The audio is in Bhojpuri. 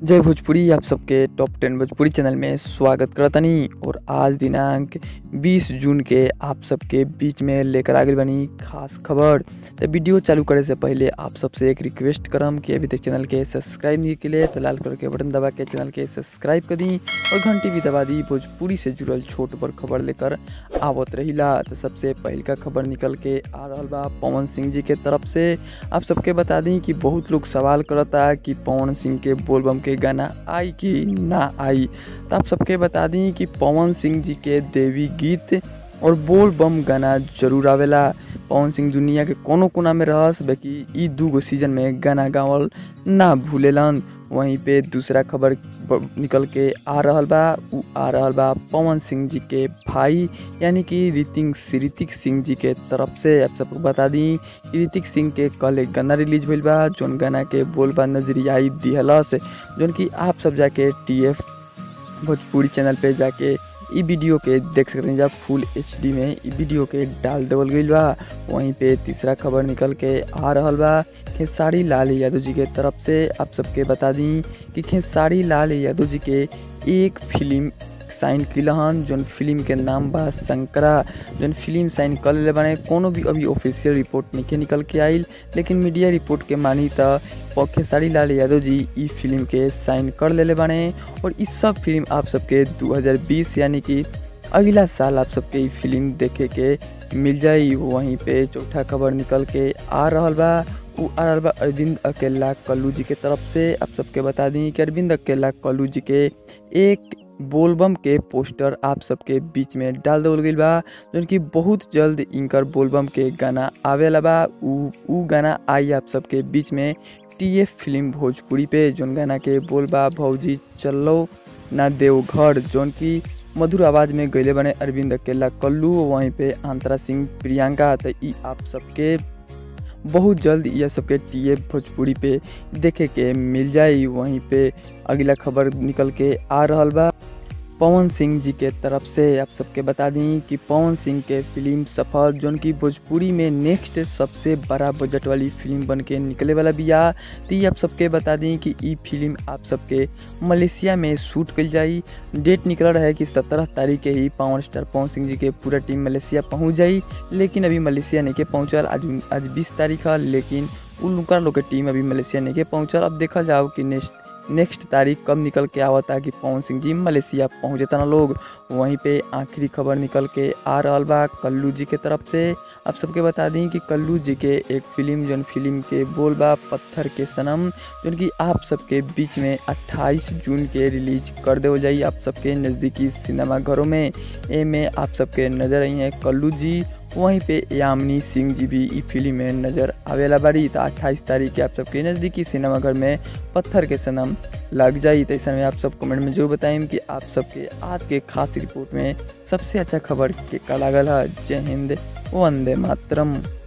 जय भोजपुरी आप सबके टॉप टेन भोजपुरी चैनल में स्वागत करतनी और आज दिनांक 20 जून के आप सबके बीच में लेकर आ गई बनी खास खबर तो वीडियो चालू करे से पहले आप सबसे एक रिक्वेस्ट करम कि अभी तक चैनल के सब्सक्राइब नहीं के लिए तो लाल कलर के बटन दबा के चैनल के सब्सक्राइब कर दी और घंटी भी दबा दी भोजपुरी से जुड़ल छोट बड़ खबर लेकर आवत रहिला तो सबसे पहल का खबर निकल के आ रहा बा पवन सिंह जी के तरफ से आप सबके बता दी कि बहुत लोग सवाल करता कि पवन सिंह के बोलबम के गाना आई कि ना आई तो आप सबके बता दी कि पवन सिंह जी के देवी गीत और बोल बम गाना जरूर आवेला पवन सिंह दुनिया के कोनो कोना में रहस बाकी ई दूगो सीजन में गाना गावल ना भूलेलन वहीं पे दूसरा खबर ब- निकल के आ रहल बा उ आ रहल बा पवन सिंह जी के भाई यानी कि ऋतिक ऋतिक सिंह जी के तरफ से आप सबको बता दी कि ऋतिक सिंह के कल एक गाना रिलीज भइल बा जौन गाना के बोल बा नजरियाई दिहलस जौन कि आप सब जाके टी एफ भोजपुरी चैनल पे जाके ई वीडियो के देख सकते हैं जब फुल एच डी में ई वीडियो के डाल देवल गईल बा वहीं पे तीसरा खबर निकल के आ रहल बा खेसारी लाल यादव जी के तरफ से आप सबके बता दी कि खेसारी लाल यादव जी के एक फिल्म साइन किलहन जौन फिल्म के नाम बा शंकरा जौन फिल्म साइन कर ले बने कोनो भी अभी ऑफिशियल रिपोर्ट नहीं निकल के आइल लेकिन मीडिया रिपोर्ट के मानी त खेसारी लाल यादव जी ई फिल्म के साइन कर लेले बने और इस सब फिल्म आप सबके 2020 यानी कि अगला साल आप सबके ई फिल्म देखे के मिल जाई वहीं पे चौथा खबर निकल के आ रहल बा उ आ रहल बा अरविंद अकेला कल्लू जी के तरफ से आप सबके बता दी कि अरविंद अकेला कल्लू जी के एक बोलबम के पोस्टर आप सबके बीच में डाल देवल गईल बा जौन कि बहुत जल्द इनकर बोलबम के गाना आवेला बा उ उ गाना आई आप सबके बीच में टी एफ फिल्म भोजपुरी पे जौन गाना के बोल बा भौजी चलो ना देवघर जौन की मधुर आवाज में गैले बने अरविंद अकेला कल्लू वहीं पे अंतरा सिंह प्रियंका तो ई आप सबके बहुत जल्द यह सबके टी एफ भोजपुरी पे देखे के मिल जाई वहीं पे अगला खबर निकल के आ रहल बा पवन सिंह जी के तरफ से आप सबके बता दी कि पवन सिंह के फिल्म सफल जोन की भोजपुरी में नेक्स्ट सबसे बड़ा बजट वाली फिल्म बन के निकले वाला बिया तो ये आप सबके बता दी कि ई फिल्म आप सबके मलेशिया में शूट कल जाई डेट निकल रहा है कि सत्रह तारीख के ही पावर स्टार पवन सिंह जी के पूरा टीम मलेशिया पहुंच जाई लेकिन अभी मलेशिया नहीं के पहुँचल आज आज बीस तारीख है लेकिन उन लोग लोग के टीम अभी मलेशिया नहीं के पहुँचल अब देखल जाओ कि नेक्स्ट नेक्स्ट तारीख कब निकल के आवता कि पवन सिंह जी मलेशिया पहुँचता ना लोग वहीं पे आखिरी खबर निकल के आ रहल बा कल्लू जी के तरफ से आप सबके बता दी कि कल्लू जी के एक फिल्म जौन फिल्म के बोल बा पत्थर के सनम जौन कि आप सबके बीच में 28 जून के रिलीज कर दे जाई आप सबके नज़दीकी सिनेमा घरों में ए में आप सबके नज़र आई हैं कल्लू जी वहीं पे यामिनी सिंह जी भी ई फिल्म में नज़र आवेला बाड़ी तो अट्ठाईस तारीख के आप सबके नज़दीकी सिनेमा घर में पत्थर के सनम लग जाई तो ऐसा में आप सब कमेंट में जरूर बताएं कि आप सबके आज के खास रिपोर्ट में सबसे अच्छा खबर के का लागल है जय हिंद वंदे मातरम